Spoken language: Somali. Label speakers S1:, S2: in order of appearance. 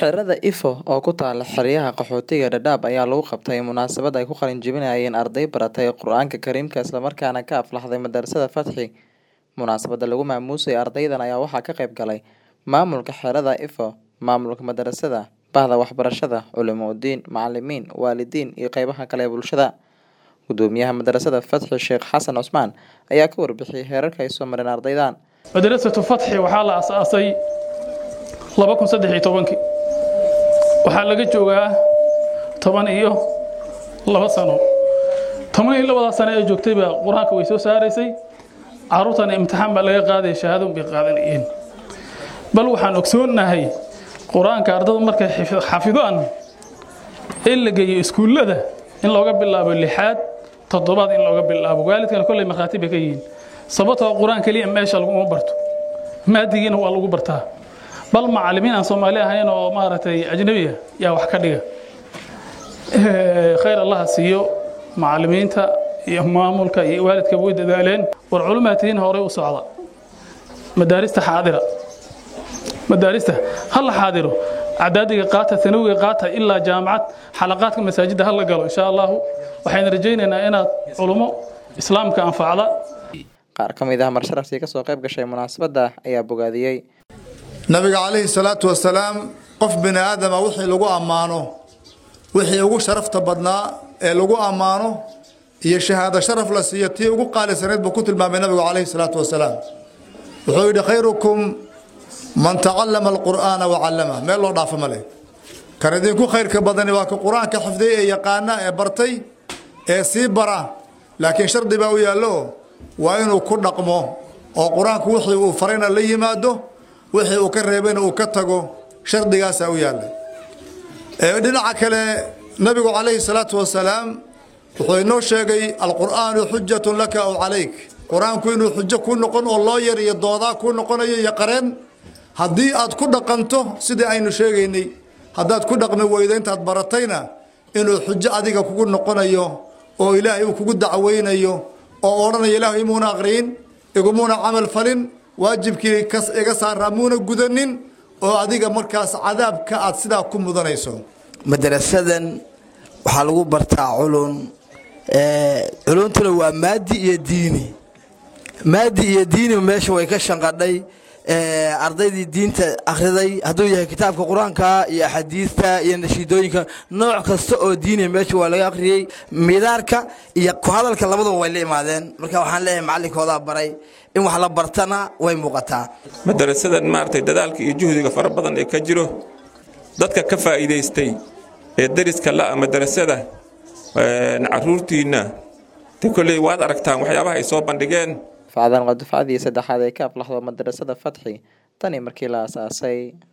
S1: Xerada Ifo oo ku taala xeryaha qaxootiga Dadaab ayaa lagu qabtay munaasabad ay ku qalin jebinayeen arday baratay Qur'aanka Kariimka isla markaana ka aflaxday madarasada Fatxi. Munaasabada lagu maamuusay ardaydan ayaa waxaa ka qayb galay maamulka xerada Ifo, maamulka madarasada, bahda waxbarashada, culimo-diin, macalimiin, waalidiin iyo qeybaha kale ee bulshada. Gudoomiyaha madarasada Fatxi Sheekh Xasan Cusmaan ayaa ka warbixiyay heerarka ay soo mareen ardaydan.
S2: madrasatu fatxi waxaa la asaasay laba kun saddex iyo tobankii waxaa laga joogaa toban iyo laba sano toban iyo labadaa sano ee joogtayba qur-aanka way soo saaraysay caruurtana imtixaan baa laga qaadaya shahaadon bay qaadanayeen bal waxaan ogsoonnahay qur-aanka ardada markay xif- xafidaan in la geeyo iskuullada in looga bilaabo lixaad toddobaad in looga bilaabo waalidkana kolley markhaati bay ka yihiin sababtoo qur-aan keliya meesha laguma barto maadigiina waa lagu bartaa bal macalimiin aan soomaali ahayn oo maaragtay ajnabiga yaa wax ka dhiga Eh, khayr allaha siiyo macalimiinta iyo maamulka iyo waalidka way dadaaleen war culumaatihiin horey u socda madaarista xaadira madaarista ha la xaadiro cadaadiga qaata tanawiga qaata ilaa jaamacad xalaqaadka masaajidda ha la galo insha allahu waxayna rajaynaynaa inaad culumo islaamka anfacda
S1: Qaar ka mid ah marsharaftii ka soo qayb gashay munaasabada ayaa bogaadiyey.
S3: nabiga calayhi salaatu wasalaam qof bini aadama wixii lagu ammaano wixii ugu sharafta badnaa ee lagu ammaano iyo shahaado sharaf la siiyo tii ugu qaalisanayd buu ku tilmaamay nabigu calayhi salaatu wasalaam wuxuu yidhi khayrukum man tacallama alqur'aana wacallama meel loo dhaafo ma leh kan idinku khayrka badani waa ka qur-aanka xifday ee yaqaana ee bartay ee sii bara laakiin shardi baa u yaallo waa inuu ku dhaqmo oo qur-aanku wixii uu farayna la yimaado wixii uu ka reebayna uu ka tago shardigaasaa u yaalla Ee, dhinaca kale nabigu calayhi salaatu wasalaam wuxuu inoo sheegay alqur'aanu xujatun laka aw calayk qur-aanku inuu xujo kuu noqon oo loo yar iyo doodaa kuu noqonayo iyo qareen haddii aad ku dhaqanto sidii aynu sheegaynay haddaad ku dhaqmi weydo intaad baratayna inuu xujo adiga kugu noqonayo oo ilaahay uu kugu dacweynayo oo odhanaya ilaahu imuuna aqriyin igumuuna camal falin waajibkii kas iga saaraa muuna gudanin oo adiga markaas cadaabka aad sidaa ku mudanayso
S4: madarasadan waxaa lagu bartaa culun ee, culuntuna waa maadi iyo diini maadi iyo diini meesha way ka shanqadhay ee, ardaydii diinta akhriday hadduu yahay kitaabka qur-aanka iyo axaadiista iyo nashiidooyinka nooc kasta oo diiniya meesha waa laga akhriyey midaarka iyo ku hadalka labadaba way la imaadeen marka waxaan leeyahay macalinkoodaa baray in wax la bartana way muuqataa
S5: madarasadan maaragtay dadaalka iyo juhdiga fara badan ee ka jiro dadka ka faa'iidaystay ee deriska la'a madarasada een, carruurtiinna de kolley waad aragtaan waxyaabaha ay soo bandhigeen
S1: Facdan waa dufcadii saddexaad ee ka aflaxdo madarasada Fatxi tani markii la aasaasay.